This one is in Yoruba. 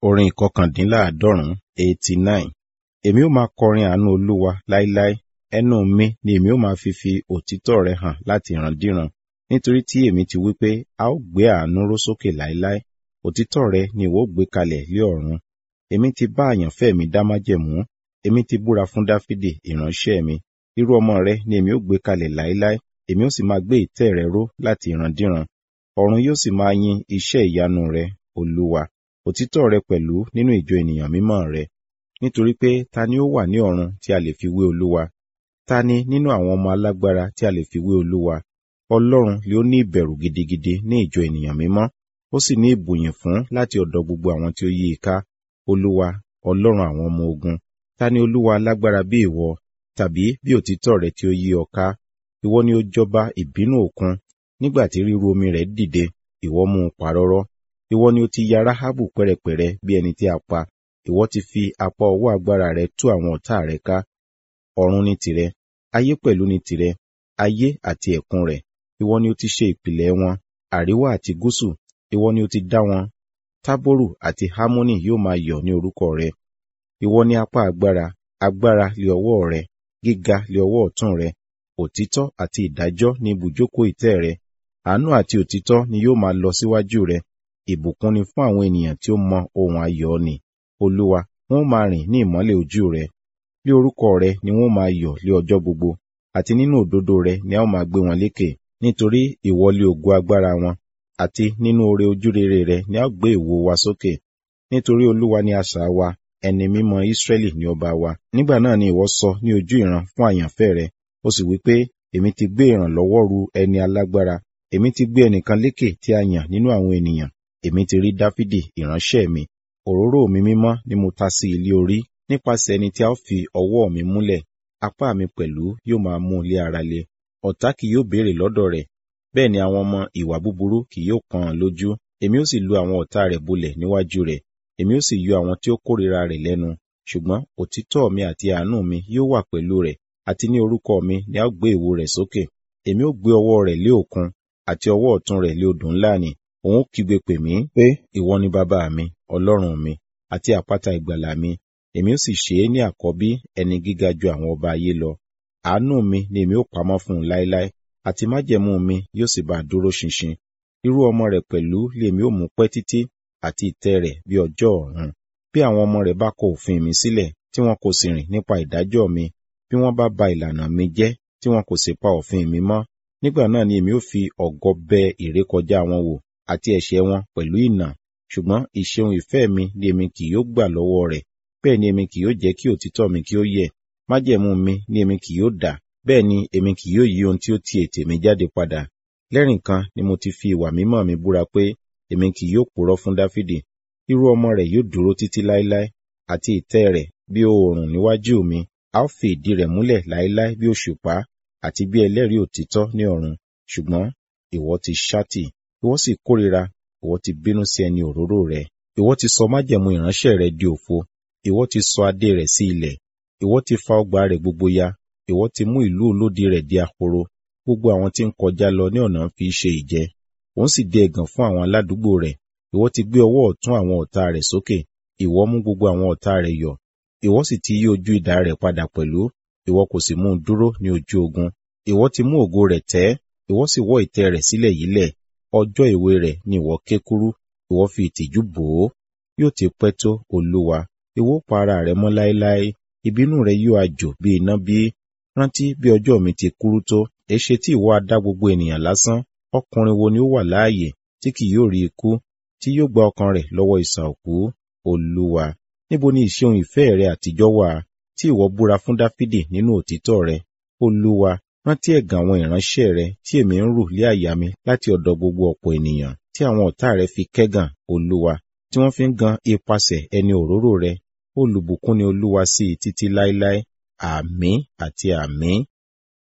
Orin ìkọkàndínláàádọ́rùn-ún eighty nine. Èmi ó máa kọrin àánú Olúwa láíláí. Ẹnu mi ni èmi ó máa fi fi òtítọ́ rẹ̀ hàn láti ìrandíran. Nítorí tí èmi ti wí pé, a ó gbé àánú ró sókè láíláí. Òtítọ́ rẹ ni ìwọ ó gbé kalẹ̀ lé ọ̀run. Èmi ti bá àyànfẹ́ mi dá májẹ̀mú. Èmi ti búra fún Dáfídì ìránṣẹ́ mi. Irú ọmọ rẹ ni èmi ó gbé kalẹ̀ láíláí. Èmi ó sì máa gbé ìtẹ́ rẹ ró láti ìrandíran. Ọ̀run yóò sì máa yin iṣẹ́ ìyanu rẹ, Olúwa òtítọ́ rẹ pẹ̀lú nínú ìjọ ènìyàn mímọ́ rẹ. Nítorí pé ta ni ó wà ní ọ̀run tí a lè fi wé Olúwa? Ta ni nínú àwọn ọmọ alágbára tí a lè fi wé Olúwa? Ọlọ́run lé ó ní ìbẹ̀rù gidigidi ní ìjọ ènìyàn mímọ́. Ó sì ní ìbùyìn fún láti ọ̀dọ̀ gbogbo àwọn tí ó yí i ká. Olúwa, Ọlọ́run àwọn ọmọ ogun. Ta ni Olúwa alágbára bí ìwọ? Tàbí bí òtítọ́ rẹ tí ó yí ọ ká? Ìwọ ni ó jọba ìbínú òkun. Nígbà tí ríru omi rẹ̀ dìde, ìwọ mú un parọ́rọ́ ìwọ ni ó ti ya Ráhábù pẹ́rẹpẹ̀rẹ bí ẹni tí a pa ìwọ ti fi apá ọwọ́ agbára rẹ tú àwọn ọ̀tá rẹ ká ọ̀run ni tìrẹ ayé pẹ̀lú ni tìrẹ ayé àti ẹ̀kún rẹ̀ ìwọ ni ó ti ṣe ìpìlẹ̀ wọn àríwá àti gúúsù ìwọ ni ó ti dá wọn tábórù àti hámónì yóò máa yọ̀ ní orúkọ rẹ ìwọ ni apá agbára agbára lé ọwọ́ rẹ gíga lé ọwọ́ ọ̀tún rẹ òtítọ́ àti ìdájọ́ ní ibùjókòó ìtẹ́ rẹ àánú àti òtítọ́ ni yóò máa lọ síwájú rẹ ìbùkún ni fún àwọn ènìyàn tí ó mọ ohun ayọ̀ ni olúwa wọn ó máa rìn ní ìmọ́lẹ̀ ojú rẹ lé orúkọ rẹ ni wọn ó máa yọ̀ lé ọjọ́ gbogbo àti nínú òdodo rẹ ni a ó máa gbé wọn lékè nítorí ìwọ lé ògo agbára wọn àti nínú oore ojúrere rẹ ni a ó gbé ìwo wa sókè nítorí olúwa ni asà wa ẹni mímọ́ Ísírẹ́lì ni ọba wa nígbà náà ni ìwọ sọ ní ojú ìran fún àyànfẹ́ rẹ ó sì wí pé èmi ti gbé ìrànlọ́wọ́ ru ẹni alágbára èmi ti gbé ẹnìkan lékè tí a yàn nínú àwọn ènìyàn èmi ti rí dáfídì ìránṣẹ́ mi òróró mi mímọ́ ni mo ta sí ilé orí nípasẹ̀ ẹni tí a ó fi ọwọ́ mi múlẹ̀ apá mi pẹ̀lú yóò máa mú ilé ara le ọ̀tá kì yóò béèrè lọ́dọ̀ rẹ̀ bẹ́ẹ̀ ni àwọn ọmọ ìwà búburú kì yóò pọ́n ọn lójú èmi ó sì lu àwọn ọ̀tá rẹ̀ bolẹ̀ níwájú rẹ̀ èmi ó sì yọ àwọn tí ó kórìíra rẹ̀ lẹ́nu ṣùgbọ́n òtítọ́ mi àti àánú mi yóò wà pẹ̀lú rẹ̀ àti ní orúkọ mi ni a ó gbé ìwo rẹ̀ sókè èmi ó gbé ọwọ́ rẹ̀ lé òkun àti ọwọ́ ọ̀tún rẹ̀ lé odò ńlá ni òun kígbe pè mí pé ìwọ ni bàbá mi ọlọ́run mi àti àpáta ìgbàlà mi èmi ó sì ṣe é ní àkọ́bí ẹni gíga ju àwọn ọba ayé lọ àánú mi ni èmi ó pamọ́ fún un láéláé àti májẹ̀mú mi yóò sì bá a dúró ṣinṣin irú ọmọ rẹ̀ pẹ̀lú lèmi ó mú pẹ́ títí àti ìtẹ́ rẹ̀ bí ọjọ́ ọ̀run bí àwọn ọmọ rẹ̀ bá kọ òfin mi sílẹ̀ tí wọn kò sì rìn nípa ìdájọ́ mi bí wọ́n bá ba ìlànà mi jẹ́ tí wọn kò sì pa òfin mi mọ́ nígbà náà ni èmi ó fi ọ̀gọ bẹ ìrékọjá wọn wò àti ẹ̀ṣẹ̀ wọn pẹ̀lú ìnà ṣùgbọ́n ìṣeun ìfẹ́ mi ni èmi kì yóò gbà lọ́wọ́ rẹ̀ bẹ́ẹ̀ ni èmi kì yóò jẹ́ kí òtítọ́ mi kí ó yẹ̀ májẹ̀mú mi ni èmi kì yóò dà bẹ́ẹ̀ ni èmi kì yóò yí ohun tí ó ti ètè mi jáde padà lẹ́rìn kan ni mo ti fi ìwà mímọ́ mi búra pé èmi kì yóò purọ́ fún dáfídì irú ọmọ rẹ̀ yóò dúró títí láéláé àti ìtẹ́ rẹ̀ bí oòrùn níwájú mi a ó fi ìdí rẹ̀ múlẹ̀ láéláé bí òṣùpá àti bí ẹlẹ́rìí òtítọ́ ní ọ̀run ṣùgbọ́n ìwọ ti ṣátì ìwọ sì kórira ìwọ ti bínú sí ẹni òróró rẹ ìwọ ti sọ májẹ̀mú ìránṣẹ́ rẹ di òfo ìwọ ti sọ adé rẹ̀ sí ilẹ̀ ìwọ ti fa ọgbà rẹ̀ gbogbo ya ìwọ ti mú ìlú olódi rẹ̀ di ahoro gbogbo àwọn tí ń kọjá lọ ní ọ̀nà fi ṣe ìjẹ òun sì di ẹ̀gàn fún àwọn aládùúgbò rẹ̀ ìwọ ti gbé ọwọ́ ọ̀tún àwọn ọ̀tá rẹ̀ sókè ìwọ mú gbogbo àwọn ọ̀tá rẹ̀ yọ̀ ìwọ sì ti yí ojú idà rẹ̀ padà pẹ̀lú ìwọ kò sì mú un dúró ní ojú ogun ìwọ ti mú ògo rẹ̀ tẹ́ ìwọ sì wọ́ ìtẹ́ rẹ̀ sílẹ̀ yílẹ̀ ọjọ́ ìwé rẹ̀ ni ìwọ ké kúrú ìwọ fi ìtìjú bò ó yóò ti pẹ́ tó olúwa ìwọ pa ara rẹ̀ mọ́ láéláé ìbínú rẹ̀ yóò àjò bí iná bí rántí bí ọjọ́ mi ti kúrú tó èṣe tí ìwọ adá gbogbo ènìyàn lásán ọkùnrin wo ni ó wà láàyè tí kì yóò rí ikú tí yóò gba ọkàn rẹ̀ lọ́wọ́ ìsà òkú olúwa níbo ni ìṣeun ìfẹ́ rẹ àtijọ́ wà tí ìwọ búra fún dáfídì nínú òtítọ́ rẹ olúwa rántí ẹ̀gàn àwọn ìránṣẹ́ rẹ tí èmi ń rù lé àyà mi láti ọ̀dọ̀ gbogbo ọ̀pọ̀ ènìyàn tí àwọn ọ̀tá rẹ fi kẹ́gàn olúwa tí wọ́n fi ń gan ipasẹ̀ ẹni òróró rẹ olùbùkún ni olúwa sí i títí láéláé àmín àti àmín